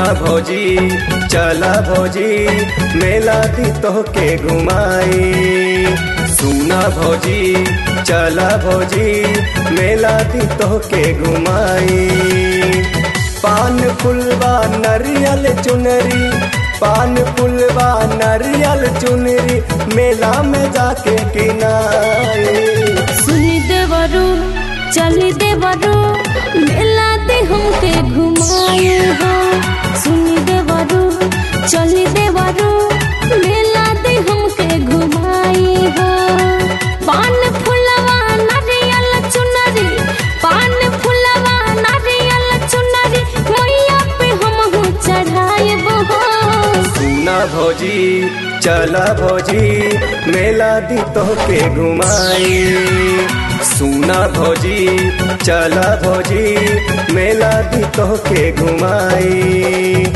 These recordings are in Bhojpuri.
भौजी चला भौजी मेला दी तोहके घुमाई सुना भौजी चला भौजी मेला दी तोहके घुमाई पान फुलवा नरियल चुनरी पान फुलवा नरियल चुनरी मेला में जाके किनारे सुनी देवरू चली देवरू मेला दे हमके घुमाए हो सुनी देवरू चली देवरू मेला दे हमके घुमाए हो पान फुलवा नारियल चुनरी पान फुलवा नारियल चुनरी मैया पे हम चढ़ाए हो सुना भौजी चला भौजी मेला दी तोहके घुमाई सुना भौजी चला भौजी मेला दी तोहके घुमाई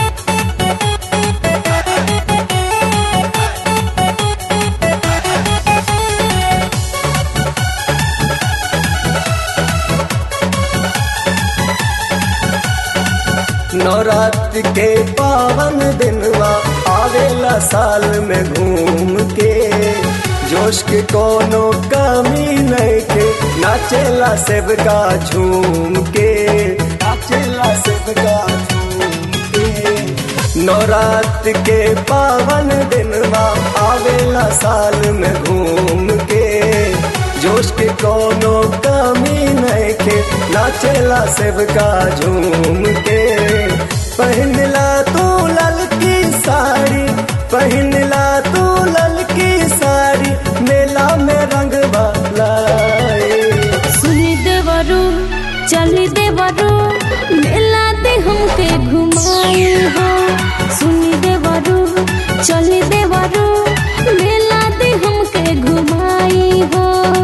नवरात्र के पावन दिनवा आवेला साल में घूम के जोश के कोनो कमी नहीं के नाचेला सेवका झूम के नाचेला सेवका झूम के नवरात्र के पावन दिनवा आवेला साल में घूम के जोश के कोनो कमी नहीं के नाचेला सेवका झूम के पहनला तू ललकी साड़ी पहनला तू ललकी साड़ी मेला में रंग लाए सुनी देवरू चली देवरू मेला दे हमके घुमाए हो सुनी देवरू चली देवरू मेला दे हमके घुमाए हो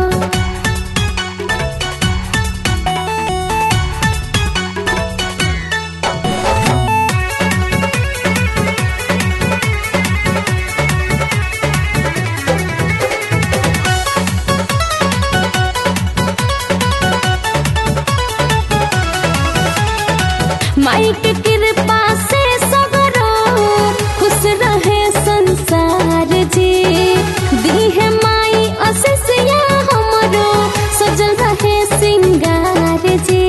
माई के कृपा से सगरो खुश रहे संसार जी दी है माई असिसिया हमरो सजल रहे सिंगार जी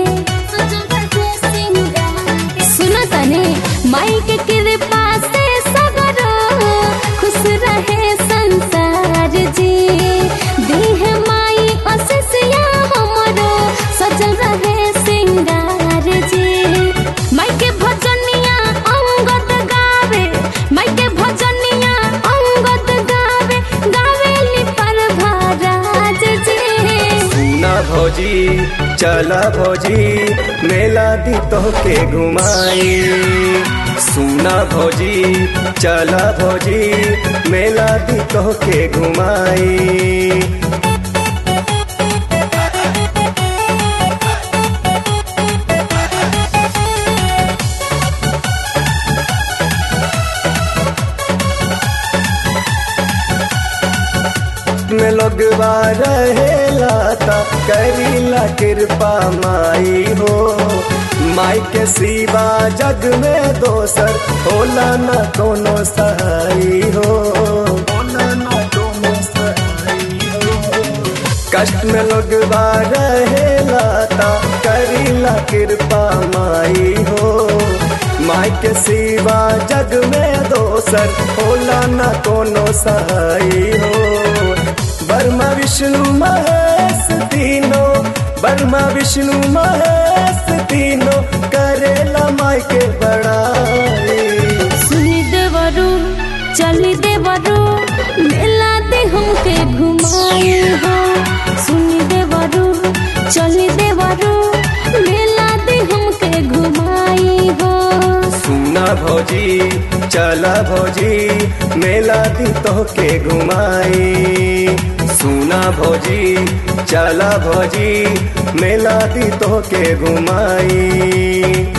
सुनो तने माई के कृपा से सगरो खुश रहे संसार जी दी है माई असिसिया हमरो सजल रहे सिंगार जी माई के भजनिया अंगद गावे माई के भजनिया अंगद गावे गावेली पर भराज जी सुना भौजी चला भौजी मेला दी तोहके घुमाई सुना भौजी चला भौजी मेला दी तोहके घुमाई में लोगवा रहेला ता करीला कृपा माई हो माई के सिवा जग में दोसर होला न कोनो सहाई हो होला न कोनो सहाई हो कष्ट में लोगवा रहेला ता करीला कृपा माई हो माई के सिवा जग में दोसर होला न कोनो सहाई हो बर्मा विष्णु महेश तीनों बर्मा विष्णु महेश तीनों करेला माई के बड़ाई सुनी देवरू चली देवरू मेला दे हमके घुमाए हो सुनी देवरू चली देवरू मेला दे हमके घुमाए हो सुना भौजी चला भौजी मेला दी तोहके घुमाई सुना भौजी चला भौजी मेला दी तोहके घुमाई